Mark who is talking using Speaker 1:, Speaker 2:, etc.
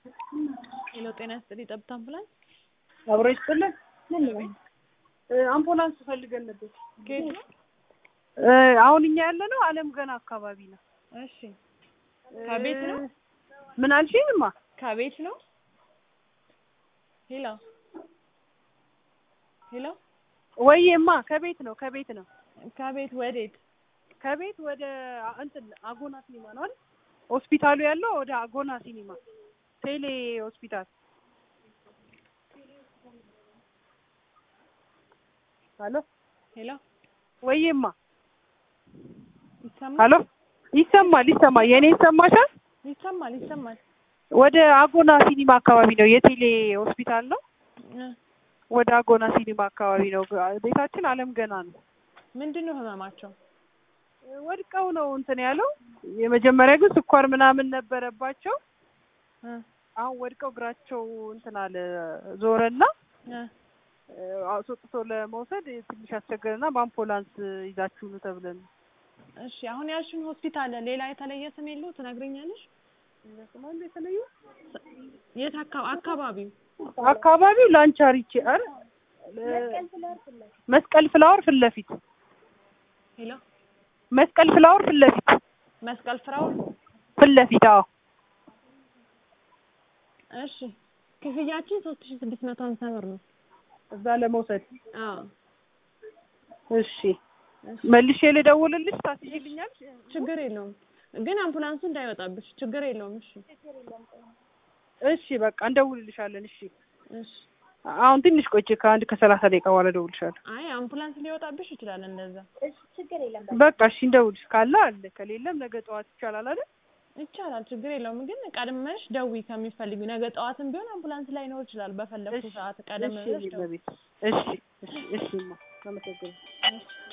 Speaker 1: ሄሎ ጤና ይስጥልኝ ጠብታ አምቡላንስ
Speaker 2: አብሮ ይስጥልን። አምቡላንስ ፈልገን ነበር።
Speaker 1: ከየት ነው?
Speaker 2: አሁን እኛ ያለ ነው አለም ገና አካባቢ ነው።
Speaker 1: እሺ ከቤት ነው?
Speaker 2: ምን አልሽኝማ?
Speaker 1: ከቤት ነው? ሄሎ ሄሎ
Speaker 2: ወይማ ከቤት ነው ከቤት ነው
Speaker 1: ከቤት ወዴት?
Speaker 2: ከቤት ወደ እንትን አጎና ሲኒማ ነው አይደል? ሆስፒታሉ ያለው ወደ አጎና ሲኒማ ቴሌ ሆስፒታል። ሄሎ
Speaker 1: ሄሎ
Speaker 2: ወይማ
Speaker 1: ይሰማል?
Speaker 2: ሄሎ ይሰማል ይሰማል። የኔ ይሰማሻል?
Speaker 1: ይሰማል ይሰማል።
Speaker 2: ወደ አጎና ሲኒማ አካባቢ ነው የቴሌ ሆስፒታል ነው።
Speaker 1: እ
Speaker 2: ወደ አጎና ሲኒማ አካባቢ ነው። ቤታችን አለም ገና ነው።
Speaker 1: ምንድን ነው ህመማቸው?
Speaker 2: ወድቀው ነው እንትን ያለው። የመጀመሪያ ግን ስኳር ምናምን ነበረባቸው።
Speaker 1: እ
Speaker 2: አሁን ወድቀው እግራቸው እንትን አለ ዞረና
Speaker 1: እ
Speaker 2: አስወጥቶ ለመውሰድ ትንሽ አስቸገረና በአምቡላንስ ይዛችሁ ነው ተብለን ነው።
Speaker 1: እሺ አሁን ያልሽን ሆስፒታል ሌላ የተለየ ስም የለው ትነግሪኛለሽ?
Speaker 2: ስማሉ የተለዩ
Speaker 1: የት አካ- አካባቢው?
Speaker 2: አካባቢው ላንቻሪቼ አረ መስቀል ፍላወር ፊት ለፊት
Speaker 1: ሄሎ
Speaker 2: መስቀል ፍላወር ፊት ለፊት
Speaker 1: መስቀል ፍራው
Speaker 2: ፊት ለፊት አዎ
Speaker 1: እሺ ክፍያችን ሶስት ሺ ስድስት መቶ ሀምሳ ብር ነው።
Speaker 2: እዛ ለመውሰድ
Speaker 1: አዎ
Speaker 2: እሺ መልሼ ልደውልልሽ ታስይልኛል
Speaker 1: ችግር የለውም ግን አምቡላንሱ እንዳይወጣብሽ ችግር የለውም። እሺ
Speaker 2: እሺ በቃ እንደውልልሻለን እሺ
Speaker 1: እሺ
Speaker 2: አሁን ትንሽ ቆይቼ ከአንድ ከሰላሳ ደቂቃ በኋላ እደውልልሻለሁ
Speaker 1: አይ አምቡላንስ ሊወጣብሽ ይችላል እንደዛ
Speaker 2: በቃ እሺ እንደውልሽ ካለ አለ ከሌለም ነገ ጠዋት ይቻላል አይደል
Speaker 1: ይቻላል ችግር የለውም ግን ቀድመሽ ደዊ ከሚፈልጊ ነገ ጠዋትም ቢሆን አምቡላንስ ላይኖር ይችላል በፈለግኩ
Speaker 2: እሺ
Speaker 1: ሰዓት ቀደም
Speaker 2: እሺ
Speaker 1: ብለሽ ደውዪ
Speaker 2: እሺ እሺ እሺ እሺ አመሰግናለሁ